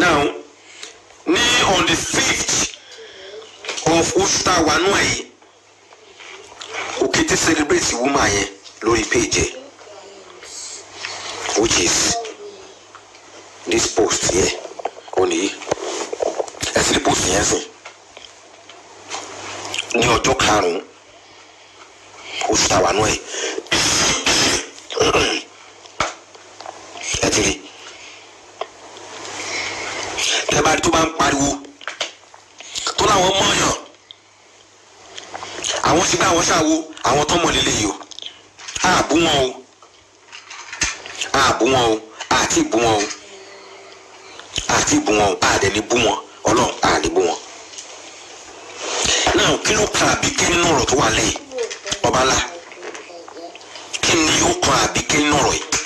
now ní on the fifth of oṣù tá a wà nù ẹ̀ yìí òkété celebrate woman yẹn lórí page ẹ̀ which is this post yẹn ó nìyí ẹ sì lè post yẹn sìn ní ọjọ́ karùn-ún oṣù tá a wà nù ẹ̀ ẹ ti rí ẹ bá rí tó bá ń pariwo tó láwọn mọ̀ọ́yàn àwọn sígbà àwọn ṣàwo àwọn tó mọ̀ lélẹ̀ yìí o àbú wọn o àbú wọn o àti ìbú wọn o àti ìbú wọn o àdẹ̀ni bú wọn ọlọ́run àdẹ̀ bú wọn. náà kí ló kan àbíké nínú ọ̀rọ̀ tó wà lẹ́yìn ọbalá kí ni ó kan àbíké nínú ọ̀rọ̀ yìí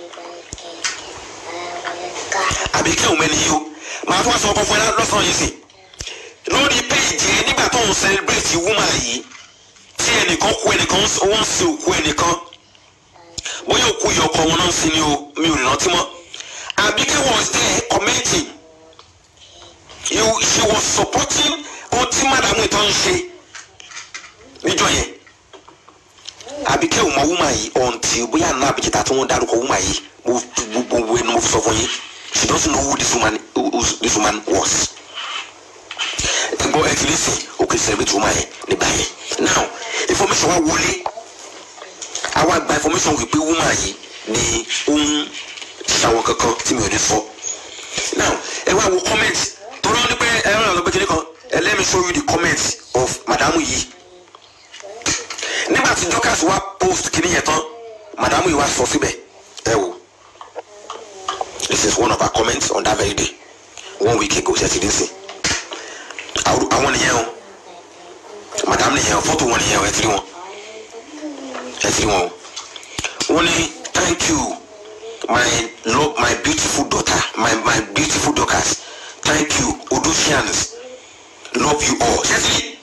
àbíké òun mẹ́ni yìí o màá tún wá sọ ọkọ fún ẹ lọ́sàn-án yìí sìn lórí péèjì ẹ nígbà tó ń celebrate woman yìí tí ẹnìkan kú ẹnìkan wọ́n ń sin òkú ẹnìkan bóyá òkú yìí ọkọ wọn náà ń sin ni o mi ò rántí mọ́ Abike was there commenting you she was supporting ohun tí madamu ìtọ́ ń ṣe níjọ́ yẹn Abike ò mọ woman yìí ọ̀ǹtì bóyá àná àbíjẹta tí wọ́n dárúkọ woman yìí mo gbogbo ẹni mo fi sọ fún yín she doesn't know who this woman who this woman was gbọ́ ẹ ti lè sìn òkè celebrate woman yẹn nígbà yẹn now information wa wọlé àwa gba information wípé woman yìí ni ó ń ṣàwọn kankan tí mi ò ní sọ now ẹ wá wo comment tó lọ ní pé ẹ ràn lọ gbẹkẹlẹ kan ẹ let me show you the comment of madamu yìí nígbà tí Dorcas wá post kìíní yẹn tán madamu yìí wá sọ síbẹ̀ ẹ wò this is one of our comments on that very day one week ago ṣe ti dín sí àwọn nìyẹn o madam nìyẹn o fọ́tò wọn nìyẹn o ẹ tiri wọn ẹ tiri wọn o wọ́n ní thank you my love my beautiful daughter my my beautiful daughters thank you odosians love you all ṣe ti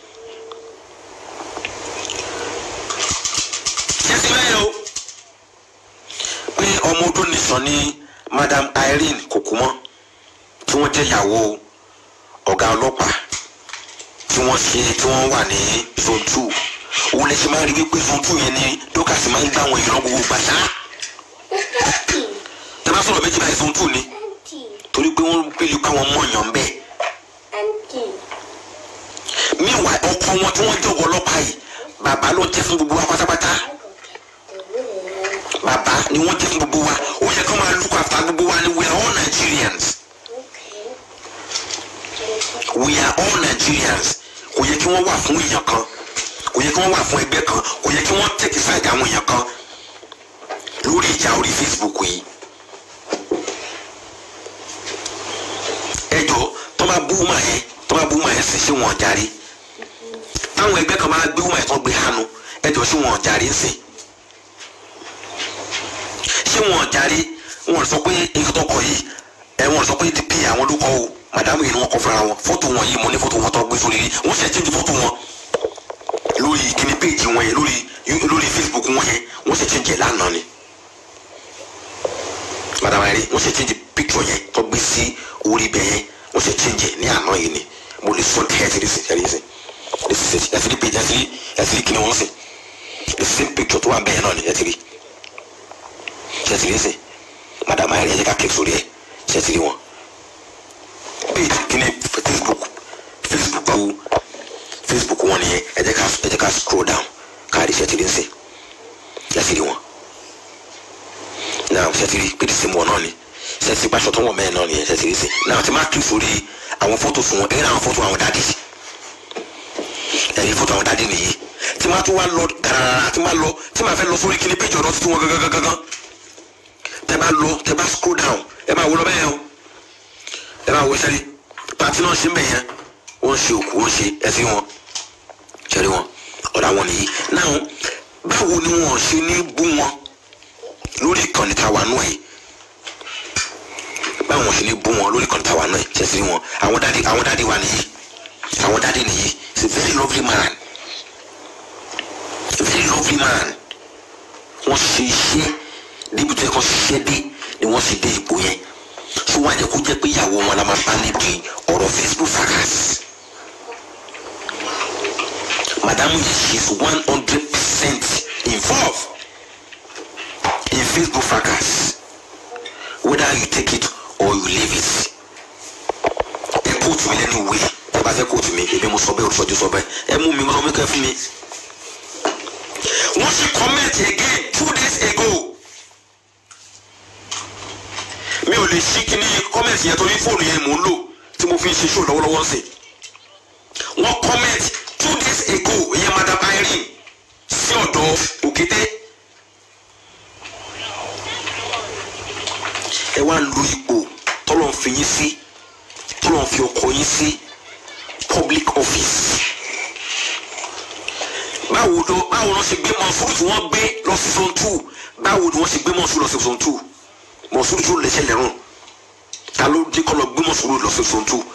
ṣe ti bẹ́ẹ̀ o pé ọmọ ọdún nìsan ní madam Irene Kokumọ tí wọ́n jẹ́ ìyàwó ọ̀gá ọlọ́pàá tí wọ́n ṣe tí wọ́n wà ní zone two òun lè ṣe máa rí wípé zone two yẹn ni dókàsì máa ń gbà wọn ìran gbogbo gbàṣá tẹ bá sọ̀rọ̀ méjì báyìí zone two ni torí pé wọ́n pèlú pé àwọn mọ̀ọ́yàn bẹ́ẹ̀ míwà ọkọ wọn tí wọ́n jọ̀wọ́ ọlọ́pàá yìí bàbá ló jẹ́ fún gbogbo wa pátápátá bàbá ni wọ́n jẹ́ fún gbogbo wa ó yẹ kó máa look after gbogbo wa ni we are all Nigerians we are all Nigerians kò yẹ kí wọ́n wà fún èèyàn kan kò yẹ kí wọ́n wà fún ẹgbẹ́ kan kò yẹ kí wọ́n tẹ̀kí sáàdì àwọn èèyàn kan lórí ìjà orí Facebook yìí. ẹjọ́ tó bá bú wúmà yẹn tó bá bú wúmà yẹn sì ṣé wọn jàre táwọn ẹgbẹ́ kan bá gbé wúmà yẹn tó gbé hánu ẹjọ́ ṣé wọn jàre ń sìn ṣé wọn jàre wọn sọ pé èyí tó kọ yìí ẹ wọn sọ pé dp àwọn ló kọ o madamu yìí ni wọn kọ fúnra wọn fọ́tò wọn yìí mo ní fọ́tò wọn tó gbé sórí rí wọn ṣe change fọ́tò wọn lórí kíní péjì wọn yẹn lórí lórí facebook wọn yẹn wọn ṣe change ẹ lánàá ni madamu yẹn wọn ṣe change picture yẹn tó gbé sí orí bẹ yẹn wọn ṣe change ẹ ní àná yìí ni mo lè sọ kẹ́ ẹ ti rí sí ẹ rí sí ẹ ti rí ẹ ti rí page ẹ ti rí ẹ ti rí kíní wọn sí the same picture tó wà bẹ́ẹ̀ náà ni ẹ ti rí ẹ ti rí sí madamu yẹn ẹ jẹ́ ká kẹ́ sórí ẹ ṣe ti rí wọn page kini facebook facebook awo facebook wọn nìyẹn ẹ jẹ́ ká ẹ jẹ́ ká scroll down káàdì ṣẹtìrì ńsẹ ṣẹtìrì wọn náà ṣẹtìrì pété sí wọn náà ni ṣẹtìrì pàṣọ tó wọn mẹ́rin náà nìyẹn ṣẹtìrì sí náà tí máa kí sórí àwọn fọ́tò fún wọn ẹ̀yìn àwọn fọ́tò àwọn dádì ẹ̀yìn fọ́tò àwọn dádì nìyí tí máa tún wá lọ gàràrà tí máa lọ tí máa fẹ́ lọ sórí kíní péjì ọ̀dọ́ tuntun wọn gangan gangan tẹ bá lọ tẹ bá scroll down ẹ máa wọ lọ bẹ́ẹ̀ o ẹ máa wo sẹ́rí pàtí náà ṣe ń bẹ̀ yẹn wọ́n ṣe òkú wọ́n ṣe ẹsí wọn ṣẹ́rí wọn ọ̀dà wọn nìyí náà báwo ni wọn ṣe ní bú wọn lórí ìkànnì tàwa náà yìí báwo wọn ṣe ní bú wọn lórí ìkànnì tàwa náà yìí ṣẹ́sí wọn àwọn dáàdi àwọn dáàdi wa nìyí àwọn dáàdi nìyí it's a very lovely man a very lovely man wọ́n ṣe iṣẹ́ débi tó yẹ kó ṣiṣẹ́ dé ni wọ́n sì dé ipò yẹn tó wá jẹ́ kó jẹ́ pé ìyàwó wọn la máa bá níbi ọ̀rọ̀ Facebook fracas madamu yìí she is one hundred percent involved in Facebook fracas whether you take it or you leave it ẹ kóòtù mi lẹ́nu ìwé ẹ bá fẹ́ kóòtù mi èmi mo sọ bẹ́ẹ̀ olùsọjú sọ bẹ́ẹ̀ ẹ mú mi mo sọ mi kẹ́ fún mi wọ́n ṣe comment again two days ago mi ò lè ṣí kíní comment yẹn torí fóònù yẹn mò ń lò tí mo fi ń ṣe show lọ́wọ́lọ́wọ́ sí wọ́n comment two days ago ìyẹn madam irene sí ọ̀dọ̀ òkété ẹ wá lu ipò tọ́lọ̀ ń fi yín sí tọ́lọ̀ ń fi ọkọ yín sí public office báwo ló báwo ló ṣe gbé mọ̀súrù tí wọ́n gbé lọ sí zone two báwo ni wọ́n ṣe gbé mọ̀súrù lọ sí zone two mọ̀súrù tó lẹ́sẹ̀ lẹ́rùn ta ló dé kọ́ lọ gbé mọ̀súrù lọ sí zone two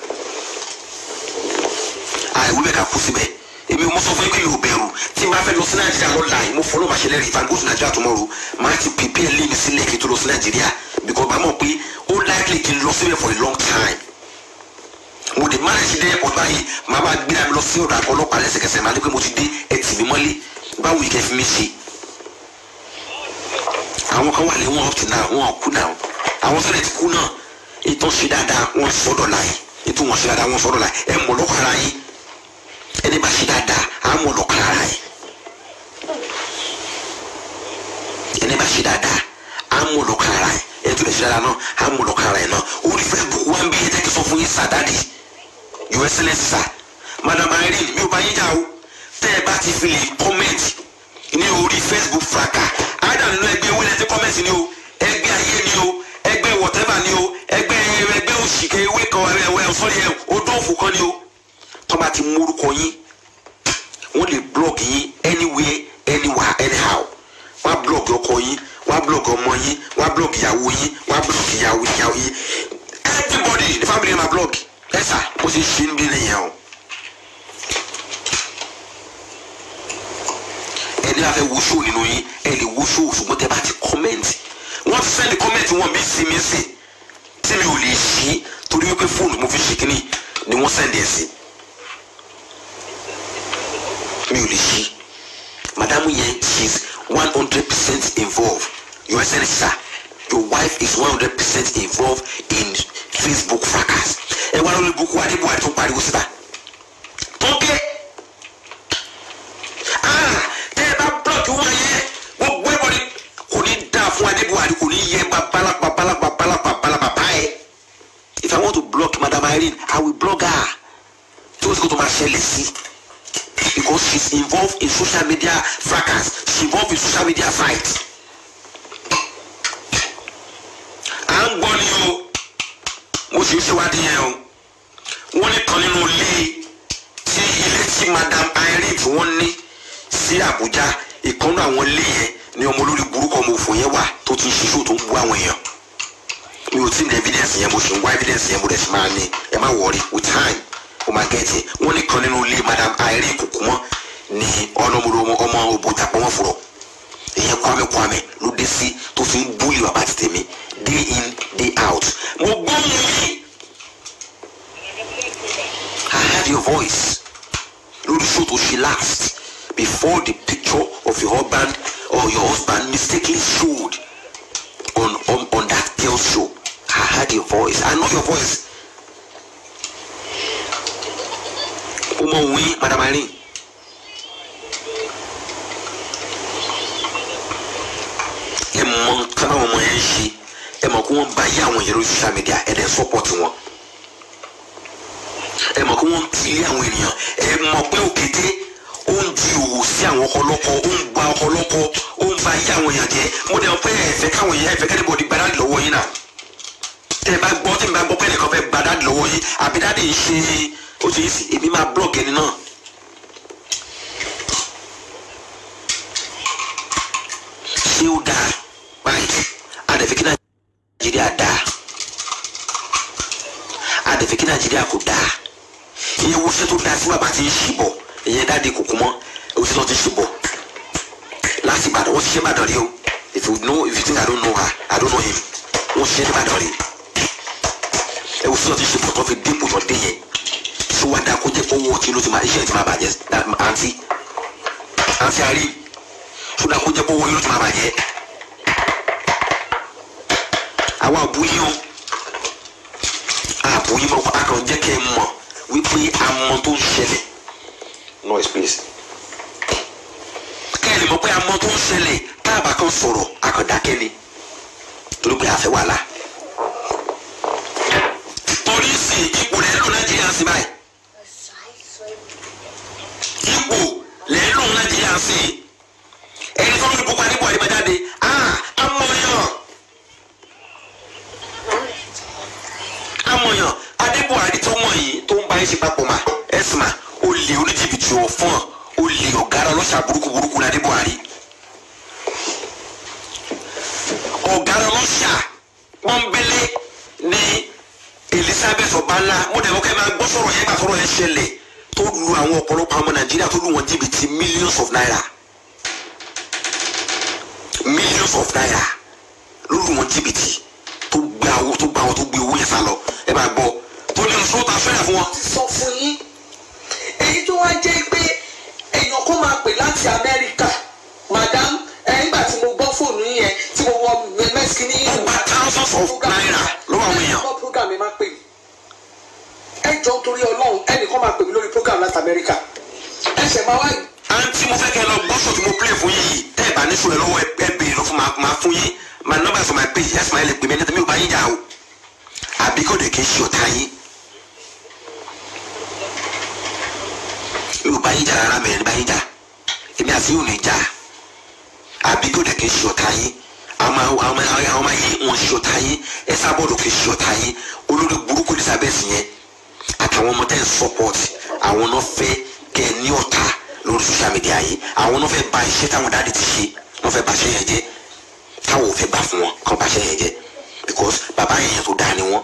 àìwé bẹ́ẹ̀ ká kú síbẹ̀ èmi mo sọ fún yín pé mi ò bẹ̀rù tí n bá fẹ́ lọ sí nàìjíríà lọ́la yìí mo fọlọ́ bàṣẹ lẹ́rìí if I go to nàìjíríà tomorrow máa ti prepare lé mi sílẹ̀ kí n tó lọ sí nàìjíríà because bá mọ̀ pé ó likely kí n lọ síbẹ̀ for a long time mo dé máa ṣe dé airport báyìí máa bá gbéra mi lọ sí ọ̀dọ̀ àgọ́ ọlọ́pàá lẹ́sẹ̀kẹsẹ̀ máa ní pé mo ti dé ẹ tì mí mọ́lé báwo yìí kẹ́ fi mí ṣe àwọn kan wà lé wọn up to now wọn kú náà àwọn sọ̀rọ̀ ti kú náà ètò ṣe dáadáa wọn sọ̀dọ̀ láyé ètò wọn ṣe dáadáa wọn sọ̀dọ̀ láyé ẹ mọ̀ lọ́kọ̀ ara yín ẹni bá ṣe dáadáa á mọ̀ lọ́kọ̀ ara yín ẹni bá ṣe dáadáa á mọ̀ lọ́kọ̀ ara yín ẹni tó lè ṣe dáadáa náà á mọ̀ lọ́kọ̀ ara yín náà orí Facebook wá ń bí ẹ tẹ́kí sọ fún yín sàdáàdì your excellence sir madam irene mi ò bá yín jà o tẹ́ ẹ bá ti fi lè comment ní orí Facebook fraka àádọ́ nínú ẹgbẹ́ ewé lẹ́tí comment ni o ẹgbẹ́ ayé ni o ẹgbẹ́ whatever ni o ẹgbẹ́ ẹgbẹ́ òṣìkẹ́ ewé kan ẹ̀wẹ̀ sọ́rí ẹ̀ odó òfò kan ni o tó bá ti mú orúkọ yín wọ́n lè blog yín anywhere anywhere anyhow wọ́n á blog ọkọ yín wọ́n á blog ọmọ yín wọ́n á blog ìyàwó yín wọ́n á blog ìyàwó ìyàwó yín everybody ní family na blog ẹ sà ó sì ṣe ń bí nìyẹn o. ẹni bá fẹ́ wo show nínú yín ẹ lè wo show ṣùgbọ́n tẹ bá ti comment wọ́n ti sẹ́ni comment wọn bí sí mi sí tí mi ò lè ṣí torí wípé fóònù mo fi ṣe kínní ni wọ́n sẹ́ndì ẹ̀ sí mi ò lè ṣí madamu yẹn she is one hundred percent involved your excellence sir your wife is one hundred percent involved in Facebook fracas ẹ wá lórí buku adébúwárí tó pariwo síta tó ké tẹ́ ẹ bá blọọkì wọn yẹ gbogbo ẹ̀bọ̀dì kò ní dáa fún adébúwárí kò ní yẹ babalá babalá babalá babalá bàbá ẹ if I want to block madam Irene I will block her tí o sì kò tó máa ṣẹlẹ̀ sí because she is involved in social media fracas she involved in social media fight. à ń gbọ́ ni o mo sì ń ṣèwádìí yẹn o wọ́n ní kan nínú ilé tí ilé tí madam Irene tí wọ́n ní sí Àbújá ìkànnì àwọn ilé yẹn ni ọmọ olórí burúkú ọmọ òfò yẹn wà tó ti ń ṣiṣẹ́ tó ń bú àwọn èèyàn mi ò tí ní evidence yẹn mo sì ń wá evidence yẹn mo dẹ̀ sì máa ní ẹ má worry with time o máa gẹ̀ẹ́tì wọ́n ní kan nínú ilé madam Irene Kùkùmọ́ ní ọlọ́mọdé ọmọ òbòjà pọ́nmọ́ fúrọ̀ ìyẹn Kwame Kwame ló dé sí tó fi ń búlì bàbá ti tèmi day in day out mo gbóhùn yìí I heard your voice lórí show tó ṣe last before the picture of your husband or your husband mistakenly showed on on on that girl's show I heard your voice I know your voice o mọ òun yín madam Irene. ẹ mọ nǹkan àwọn ọmọ yẹn ń ṣe ẹ mọ kí wọ́n bá yé àwọn yẹn lórí social media ẹ dẹ̀ support wọn ẹ mọ kí wọ́n tilé àwọn ènìyàn ẹ mọ pé òkété ó ń di òwò sí àwọn ọkọlọ́kọ ó ń gba ọkọlọ́kọ ó ń bá yé àwọn èèyàn jẹ mo dẹ̀ mọ̀ pé ẹ fẹ́ káwọn èèyàn ẹ fẹ́ kẹ́ni bọ̀dì gbadá lọ́wọ́ yín náà tẹ́ ẹ bá gbọ́ tí mi bá gbọ́ pé ẹnìkan fẹ́ gbadá lọ́wọ́ yín àbí dáadé ń ṣe ó ṣe é sì èmi máa blog ẹni náà ṣé ó dáa báyìí àdẹ̀fẹ́ kí nàìjíríà dáa àdẹ̀fẹ́ kí nàìjíríà kò dáa ìyẹn wo ṣe tó dáa sí bàbá tí ń ṣìbọ̀ ìyẹn dáadé kòkó mọ́ oṣù tó ti ṣìbọ̀ láti ìbàdàn wọ́n ti ṣe ìbàdàn rí o if you know if you think I don't know her I don't know him wọ́n ṣe ní ìbàdàn rí ẹ wò sí ọtí ṣe pọ̀ tó fi dínkù tó dé yẹn tí wàá dá kó jẹ́ kó wọ́ ọtí ló ti máa iṣẹ́ ti máa bàjẹ́ àǹtí àǹtí àrí tó dá kó jẹ́ kó wọ́ ọtí ló ti máa bàjẹ́ àwa àbúyí o àbúyí mọ̀ a kàn jẹ́ kẹ́ ẹ mọ̀ wípé àmọ́ tó ń ṣẹlẹ̀ noise please kẹ́ ẹ lè mọ̀ pé àmọ́ tó ń ṣẹlẹ̀ tá a bá kàn sọ̀rọ̀ a kàn dákẹ́ ni torí pé a fẹ́ wàhálà torí sí ipò lẹ́nu nàìjíríà sí báyìí ipò lẹ́nu nàìjíríà sí ẹni tó ń lu pupa nípò àdìbàjáde ah amọ̀yàn amọ̀yàn adébùhárí tó mọ̀ yìí tó ń bá yín ṣe papọ̀ mà ẹ̀sìn mà ó lè oníjìbìtì ọ̀fọ́n ó lè ọ̀gára ọlọ́ṣà burúkú burúkú ní adébùhárí ọ̀gára ọlọ́ṣà pọ́nbélé ní elizabeth ọbańlá mo dẹ̀ mọ́ kẹ́ máa gbọ́ sọ̀rọ̀ yẹn gbà sọ̀rọ̀ yẹn ṣẹlẹ̀ tó lu àwọn ọ̀pọ̀lọpọ̀ àwọn ọmọ nàìjíríà tó lu wọn jìbìtì millions of naira millions of naira ló lu wọn jìbìtì tó gbé àwọn tó gbé àwọn tó gbé owó yẹn sá lọ ẹ máa gbọ́ tó ní ọ̀ṣọ́ ta fẹ́ràn fún wọn. ti sọ fún yín èyí tó wá jẹ́ pé èèyàn kó máa pè láti amẹ́ríkà madam ẹ̀ nígbà tí mo gbọ́ fóònù yẹn tí mo wọ mẹ́sìkì ní ó gba thousands of naira lọ́wọ́ àwọn èèyàn. gbọ́ program mi máa pè mí ẹ jọ torí ọlọ́run ẹnìkan máa pè mí lórí program láti amẹ́ríkà ẹ ṣẹ̀ máa wá àǹtí mo fẹ́ kẹ́ lọ gbọ́sọ̀ tí mo play fún yín yìí tẹ́ ẹ bá ní sùn ẹ lọ́wọ́ ẹ ẹ béèrè lọ fún ma ma fún yín ma nọ́mbà sọ ma pè yín ẹ̀sìn ma ẹ lè pè mí ẹni tó mi ò bá yín jà o àbí kò dé kí n ṣe ọ̀tá yín mi ò bá yín jà rárá mi ẹ̀ ní bá yín jà èmi àti yóò ní jà àbí kò dé kí n ṣe ọ̀tá yín àwọn àwọn àwọn àwọn ọmọ yìí wọn ṣe ọ̀tá yín ẹ sábọ̀dọ̀ kì í ṣe ọ̀tá yín olórí burúkú Elizabeth yẹn àtàwọn ọmọ tẹ́ ń support àwọn náà fẹ́ kẹ́ ẹ ní ọ̀tá lórí social media yìí àwọn náà fẹ́ bà iṣẹ́ táwọn dáàdi ti ṣe wọ́n fẹ́ bà iṣẹ́ yẹn jẹ́ táwọn ò fẹ́ gbà fún wọn kàn bà iṣẹ́ yẹn jẹ́ because bàbá yẹn tó dáa ni wọ́n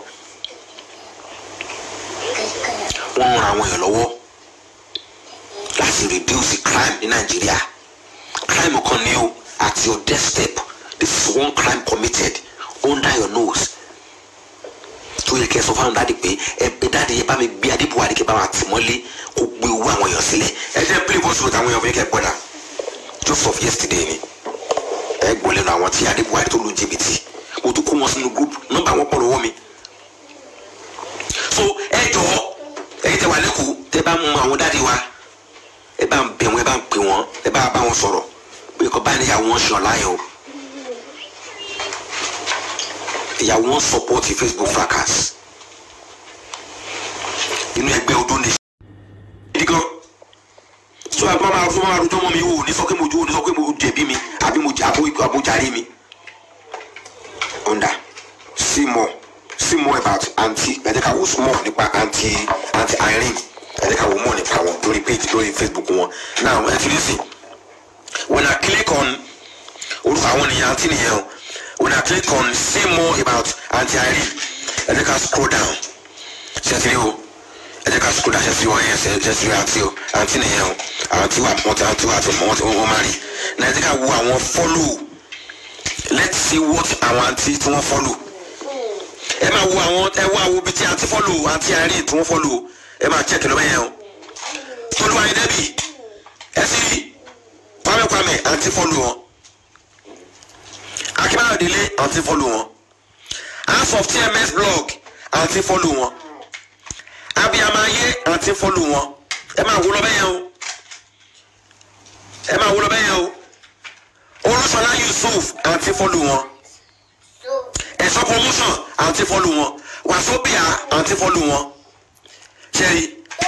wọ́n ń ran àwọn èèyàn lọ́wọ́ láti reduce crime ní Nàìjíríà crime kan ní o at your doorstep this is one crime committed under your nose tó yẹ kẹ́ sọ fáwọn dáàdi pé ẹ ẹ dáàdi yẹ bá mi gbé adébúwádìí kẹ́ bá wa tì mọ́lé kó gbé owó àwọn èèyàn sílẹ̀ ẹ jẹ́ play voice note àwọn èèyàn fún yín kẹ́ gbọ́dà just of yesterday ni ẹ gbọ́ lẹ́nu àwọn tí adébúwádìí tó lu jìbìtì mo tún kó wọn sínú group nọ́mbà wọn pọ̀ lọ́wọ́ mi so ẹ jọ̀ọ́ ẹ̀yin tẹ́ wà lẹ́kọ̀ọ́ tẹ́ bá mú àwọn dáàdi wa ẹ bá ń bẹ̀ wọ́n ẹ bá ń pè wọ́n ẹ bá bá wọn sọ̀rọ̀ pé kọ́ báyìí ìyàwó wọn ṣe ọ̀láyọ̀ o ìyàwó wọn support Facebook fracas inú ẹgbẹ́ ọdún ní. gidi gan so àbúrò máa fún máa rojọ́ mọ́ mi o ní sọ pé mo jó o ní sọ pé mo jẹ̀bi mi àbí mo jà àbó jàre mi. under see more see more about aunty ẹ jẹ́ ká wo small nípa aunty aunty Irene ẹ jẹ́ ká wo more nípa wọn lórí page lórí Facebook wọn now ẹ ti rí sí when I click on orúkọ àwọn ènìyàn aunty nìyẹn o when I click on see more about aunty Irene ẹ jẹ́ ká scroll down ṣe ti rí o ẹ jẹ́ ká scroll down ṣe ti rí wọn yẹn ṣe ti rí aunty o aunty nìyẹn o aunty wà wọ́n ti aunty wà ti mọ̀ wọ́n ti wọ́n máa rí náà ẹ jẹ́ ká wo àwọn follow let's see what àwọn aunty tí wọ́n follow ẹ máa wo àwọn ẹ wo àwọn ibi tí aunty follow aunty Irene tí wọ́n follow ẹ máa check lọ́wọ́ yẹn o tolúwa ni dẹ́bì ẹ sì rí kwame kwame aunty follow wọn akínbáyọ̀ délé àǹtí fọ́lù wọn house of tms blog àǹtí fọ́lù wọn abiyamaye àǹtí fọ́lù wọn ẹ máa wúlọ bẹ́ẹ̀ yẹn o ẹ máa wúlọ bẹ́ẹ̀ yẹn o olùsọlá yusuf àǹtí fọ́lù wọn ẹ̀sọ́ promotion àǹtí fọ́lù wọn wàsóbìà àǹtí fọ́lù wọn ṣẹ́rí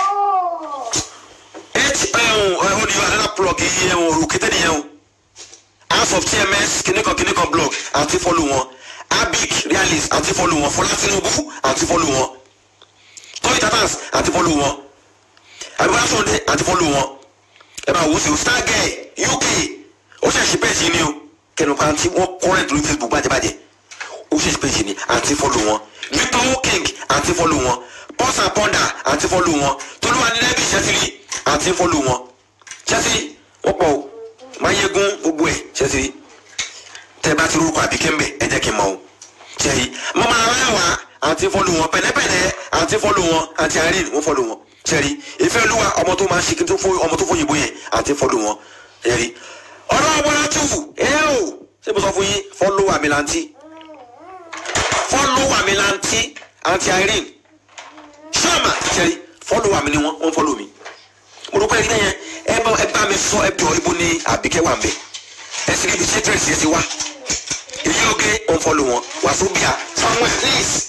eight ẹ̀hún ọ̀dìyọ àdàlà plug yìí ẹ̀hún òrùkété nìyẹn o house of tms kìnìkan kìnìkan blog àti fọlù wọn abic realist àti fọlù wọn fọlá tinubu àti fọlù wọn toy tatans àti fọlù wọn abibara sonde àti fọlù wọn ẹ máa wò sí o stargate uk ó ṣèṣì péjì ni o kẹnupa àti wọn current lórí facebook bàjẹ́bàjẹ́ ó ṣèṣì péjì ni àti fọlù wọn victor king àti fọlù wọn pulse and ponder àti fọlù wọn tolúwa ní lẹ́bí ṣẹ́tìrì àti fọlù wọn ṣẹ́tìrì wọ́n pọ̀ o mayegun gbogbo ẹ ṣẹṣẹ tẹ bá ti rúkọ àbí kẹ́mbẹ̀ ẹ jẹ́ kí n mọ̀ o ṣẹ́yí mo máa rán wa àǹtí fọ́lù wọn pẹ̀lẹ́pẹ̀lẹ́ àǹtí fọ́lù wọn àǹtí irene wọ́n fọ́lù wọn ṣẹ́rí ìfẹ́ olúwa ọmọ tó máa ń ṣe kí n tó fún ọmọ tó fún òyìnbó yẹn àǹtí fọ́lù wọn ṣẹ́rí ọ̀rọ̀ ọ̀bọ̀lá tù ẹ o ṣé mo sọ fún yín fọ́lù àmì làǹtí fọ́lù àmì làǹtí àǹtí irene ṣọ́ọ̀mà ṣẹ́rí fọ́lù àmì ni wọ́n wọ́n fọ́lù mi mo rò pé ẹni yẹn ẹ bá ẹ bá mi sọ ẹ jọ ibo ni àbíkẹ́ wà ń bẹ̀ ẹ sì níbi ṣé dírẹ̀sì yẹn ti wá èyí oge wọ́n fọ́lù wọn wàsóbíà samuel please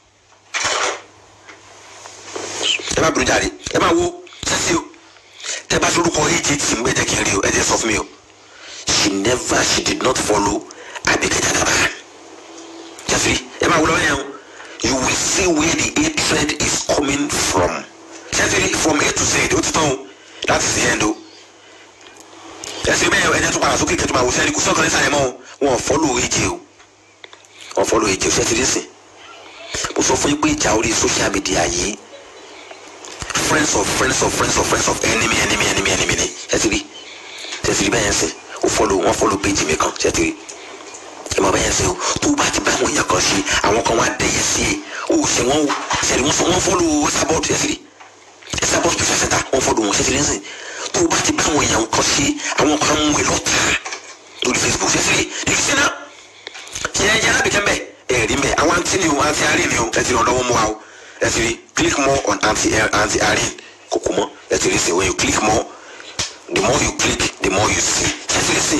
ẹ má bínú jáde ẹ má wo sẹ́sì o tẹ bá sorúkọ agt ń bẹ jẹ́ kí n rí o ẹ jẹ́ sọ fún mi o she never she did not follow Abike Jagaban jẹ́sìrì ẹ má wo lọ́wọ́ yẹn o you will see where the hatred is coming from jẹ́sìrì from A to Z ó ti tán o that is the end o ẹsẹ̀ bẹ́ẹ̀ ẹ̀jẹ̀ tó padà sókè kẹ́tù máa wò sẹ́ni kò sọ́kàn ní sàlẹ̀ mọ́ o wọn follow ag o wọn follow ag o ṣẹ́sìrì sìn mo sọ fún yín pé ìjà orí social media yìí friends of friends of friends of friends of enemy enemy enemy enemy ni ṣètìrí ṣètìrí bẹ́ẹ̀ yẹn sè ó follow wọ́n follow page mi kan ṣètìrí ẹ mọ bẹ́ẹ̀ yẹn sè o tó o bá ti bá àwọn èèyàn kan ṣe àwọn kan wá dẹ̀yẹ sí ẹ o ṣe wọ́n o ṣètìrí wọ́n follow sabot ṣètìrí sabot special center wọ́n follow wọn ṣètìrí sìn tó o bá ti bá àwọn èèyàn kan ṣe àwọn kan mú ẹ lọ́tà lórí facebook ṣètìrí ìlú sínú yẹn yẹn lábìkẹ́ mbẹ́ ẹ̀rí mbẹ́ àwọn àǹtí ni o àǹtí àárín ni o ẹ ti ràn lọ́wọ́ mú wa o ẹ ti rí click more on anti anti àárín kòkó mọ́ ẹ ti rí sí when you click more the more you click the more you see ẹ ti rí sí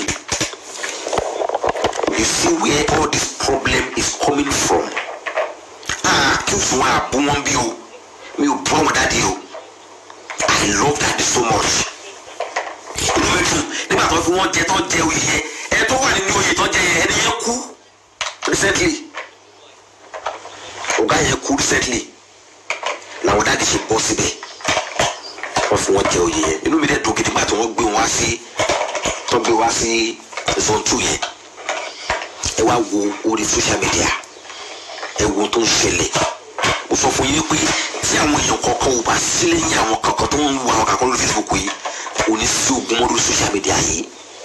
you see where all this problem is coming from ah kí o sùn wọn àbú wọn bí o mi ò bú àwọn dáadé o i love daddy so much inú mi dùn nígbà tó fi wọn jẹ tó jẹ oyè yẹn ẹ tó wà nínú oyè tó jẹ yẹn ẹni yẹn kú recently ọ̀gá yẹn kú recently làwọn dáàdi ṣe bọ́ síbẹ̀ wọ́n fi wọ́n jẹ oyè yẹn inú mi dẹ̀ dùn gidi nígbà tí wọ́n gbé wọn wá sí tó gbé wá sí zone two yẹn ẹ wá wo orí social media ẹ wo tó ń ṣẹlẹ̀ mo sọ fún yín pé tí àwọn èèyàn kọ̀ọ̀kan ò bá sí lẹ́yìn àwọn kankan tó ń wo àwọn kankan lórí Facebook yìí kò ní sí ogun mọ́ lórí social media yìí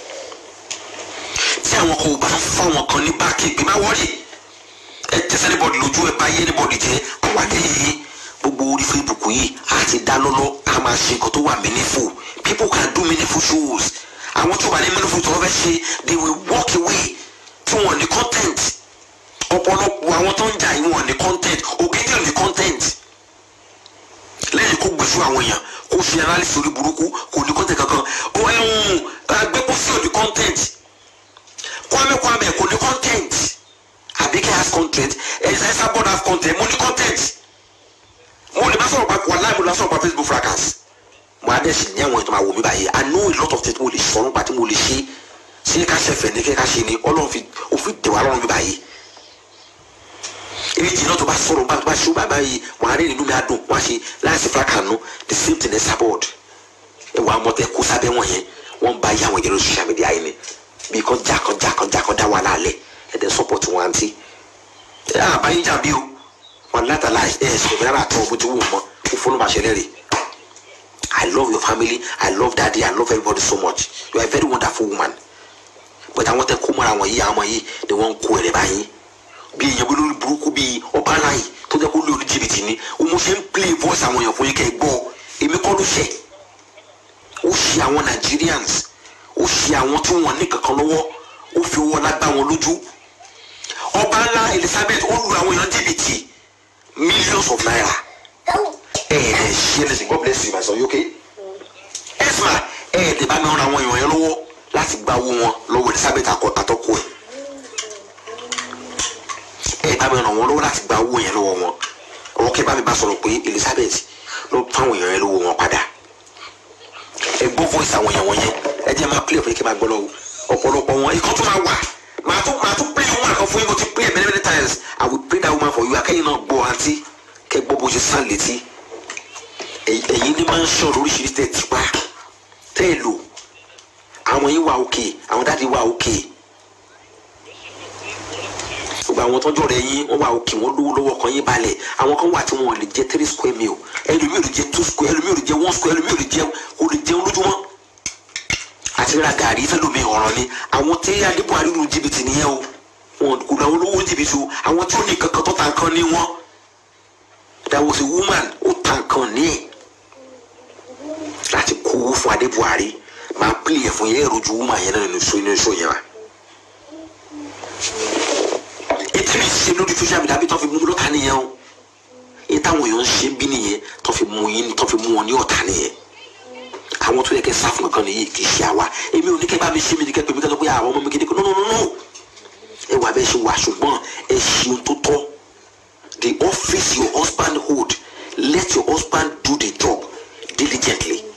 tí àwọn kan ò bá fún àwọn kan ní báàkì ìgbé má wọ́ọ̀rì ẹ tẹsẹ̀ níbọ̀dì lójú ẹ bá yé níbọ̀dì jẹ́ àwàdé yìí gbogbo orí facebook yìí a ti dá lọ́lọ́ a máa ṣe nǹkan tó wà meaningful people can do meaningful shows àwọn tó wà ní meaningful tó wọ́n fẹ́ ṣe they will walk away tí wọ́n ní content ọ̀pọ̀lọpọ̀ àwọn tó ń jà yìí wọ́n ní content ògidì ní content lẹ́yìn kó gbèsè àwọn èèyàn kó ṣe analysis orí burúkú kò ní content kankan ó ẹ̀hún agbẹ́pọ̀sí ò ní content kwame kwame kò ní content Abike has content ẹ̀sẹ̀ ẹ̀sẹ̀ board has content mo ní content mo lè má sọ̀rọ̀ pa wà láì mo lè má sọ̀rọ̀ pa facebook fracas mo adé sì ní àwọn ètò máa wò mí báyìí i know a lot of things mo lè sọ nípa tí mo lè ṣe ṣé ká ṣe fẹ̀ ní kí ká ṣe ni ọlọ́run fi òfin dè wá lọ́rùn mi báyìí ibi jìnnà tó bá sọ̀rọ̀ bá tó bá ṣe ó bá báyìí wọn á rí nínú mi á dùn wọn á ṣe láìsí fracas nu the same thing ẹ̀sẹ̀ board ẹ̀wọ̀n àwọn tẹ kó sábẹ́ wọn yẹn wọ́n bá yí àwọn ìjẹ́rọ social media yìí ni bí kan jákan jákan jákan dá wà lálẹ́ ẹ̀dẹ̀ support wọn àǹtí ẹ̀ àbáyé jà bí o wọn látàlá ẹ sọ fún yàrá tó o ti wù mọ kó fọlọ́ bá ṣẹlẹ̀ rè i love your family i love daddy i love everybody so much you are a very wonderful woman but àwọn tẹ kó mọ́ra wọn yìí àwọn yìí ni wọ́n ń kó ẹ̀rẹ̀ báyìí bí èèyàn bí lórí burúkú bí ọba láyì tó jẹ́ kó lé orí jìbìtì ni o mo ṣe ń play voice àwọn èèyàn fún yín kẹ́ ẹ gbọ́ èmi kọ́ ló ṣẹ̀ ó ṣe àwọn nigerians ó ṣe àwọn tí wọ́n ní kankan lọ́wọ́ ó fi owó ọlá gbá wọn lójú ọba ńlá elizabeth ó lu àwọn èèyàn jìbìtì millions of naira. ẹ ẹ ṣe lẹsìn god bless you my son you okay. esma ẹ ẹ dè bá mi ràn àwọn èèyàn yẹn lọ́wọ́ láti gba owó wọn lọ́wọ́ elizabeth àtọ́kù ẹ̀. ẹ bá mi ràn wọ́n lọ́wọ́ láti gba owó yẹn lọ́wọ́ wọn ọwọ́ kẹ́ bá mi bá sọ̀rọ̀ pé elizabeth ló fáwọn èèyàn yẹn lọ́wọ́ wọn padà. ẹ gbọ́ voice àwọn èèyàn wọn yẹn ẹ jẹ́ máa play fún yín kí n máa gbọ́ lọ́wọ́ ọ̀pọ̀lọpọ̀ wọn ikọ̀ tó máa wà màá tún màá tún play woman kan fún yín mo ti play many many times i will play that woman for you akẹ́yìn náà gbọ́ àǹtí kẹ́ gbọ́ bó ṣe sàn létí ẹ̀yin ní máa ń ṣọ̀rọ̀ oríṣiríṣi tẹ̀ tipa tẹ́ ẹ lò àwọn yín wà òkè àwọn dáàdi wà òkè gbogbo àwọn tọ́jú rẹ̀ yín wọ́n wà òkè wọ́n lówó lọ́wọ́ kan yín balẹ̀ àwọn kan wà tí wọ́n lè jẹ three square meal ẹlòmíì ò lè jẹ two square ẹlòmíì ò lè jẹ one square ẹlòmíì ò lè jẹ ò lè jẹun lójúmọ́ àti ra gàrí fẹlómi ọ̀ràn ni àwọn tí adébọ̀ àríwú jìbìtì nìyẹn o wọn kò náà olówó jìbìtì o àwọn tí ó ní kankan tó ta nǹkan ní wọn there was a woman ó ta nǹkan ní ẹ̀ láti kó owó fún adé buhari máa pílì ẹ̀ fún yẹn rojú woman yẹn náà nínú iṣó nínú iṣó yẹn wa. ètí mi ṣe lórí social media bí tó fi mú lọ́ta nìyẹn o èyí táwọn èèyàn ń ṣe bí nìyẹn tó fi mú yín tó fi mú wọn ní ọ̀tá nìyẹn àwọn tó yẹ kẹ́ sáfù nǹkan nìyí kì í ṣe àwa èmi ò ní kẹ́ bá mi ṣe mi ní kẹ́ pé mi kẹ́ sọ pé àwọn ọmọ mi gidi kan no no no no ẹ wà bẹ́ẹ̀ ṣe wà ṣùgbọ́n ẹ ṣeun tó tọ́ the office your husband hold let your husband do the job diligently